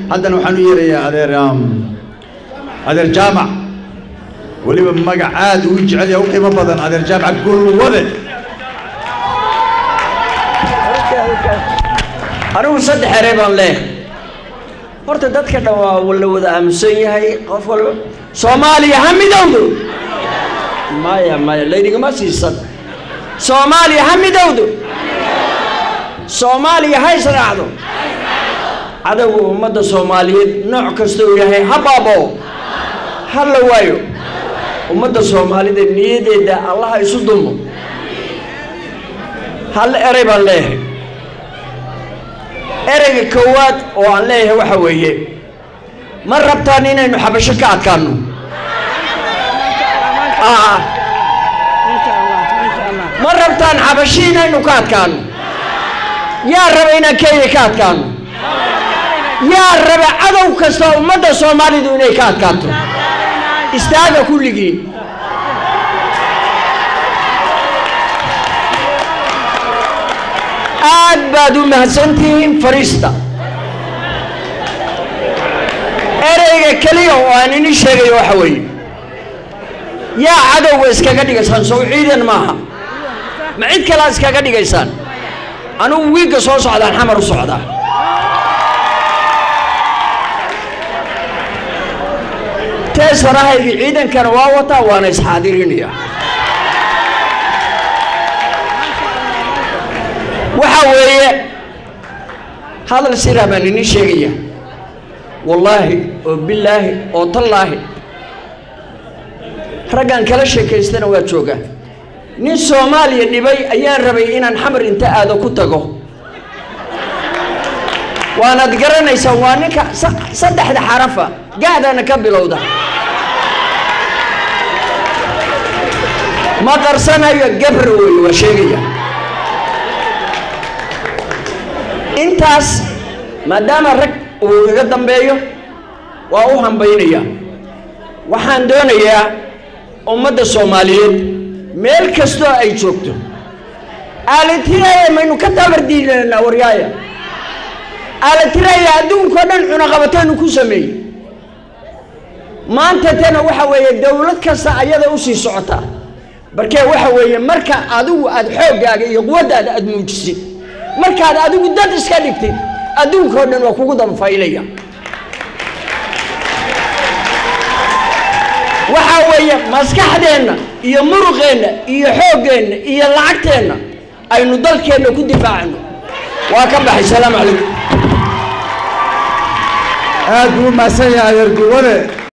haddana waxaan u yeerayaa adeer adeer jaamac weliba magac aad uu jecel yahay u qiimo badan adeer jaamac gulwade anigu saddex erey baan leeyahay horta dadka dhan waa la wada aaminsan yahay qof walba soomaaliya ha midowdo maya maya laydhigama siisan soomaaliya ha midowdo soomaaliya ha israacdo cadowga ummadda soomaaliyeed nooc kasta uu yahay ha baaboo ha la waayo ummadda soomaalida niyadeeda allaha isu dumo hal erey baan leeyahay ereyga koowaad oo aan leeyahay waxa weeye ma rabtaan inaynu xabasho ka adkaano ma rabtaan xabashi inaynu ka adkaano yaa raba inaan kenya ka adkaano yaa raba cadow kasta ummadda soomaalidu inay ka adkaato istaaga kulligiin aad baad u mahadsantihiin fariista ereyga keliya oo aan ini sheegayo waxa weeye yaa cadowga iskaga dhigaysaan sow ciidan maaha ma cid kalea iskaga dhigaysaan anugu wiigga soo socdaan xamar u socdaa teesarahaygi ciidankana waa wataa waana isxaadirinaya waxa weeye hadal siraa baan ini sheegaya wallaahi oo bilaahi oo tallaahi raggan kala sheekaystana waa joogaa nin soomaaliya dhibay ayaan rabay inaan xamar inta aado ku tago waanaad garanaysaan waa ninka saddexda xarafa gaadana ka bilowda ma qarsanayo gabra wey waa sheegaya intaas maadaama rag uu iga dambeeyo waa u hambaynaya waxaan doonayaa ummadda soomaaliyeed meel kastoo ay joogto aalatiraya maynu ka tabardiilanaa waryaaya aalatiraya adduunkao dhan cunaqabataynu ku sameeyey maanta tana waxa weeye dowlad kasta ayada usii socotaa barkee waxa weeye marka adigu aada xooggaaga iyo quwaddaada aada muujisid markaad adigu dad iska dhigtid adduunkao dhan waa kugu danfaylaya waxaa weeye maskaxdeenna iyo muruqeenna iyo xooggeenna iyo lacagteenna aynu dalkeenna ku difaacno waa ka baxay salaamu calaykum aad buu u mahadsan yahay adeer gulwade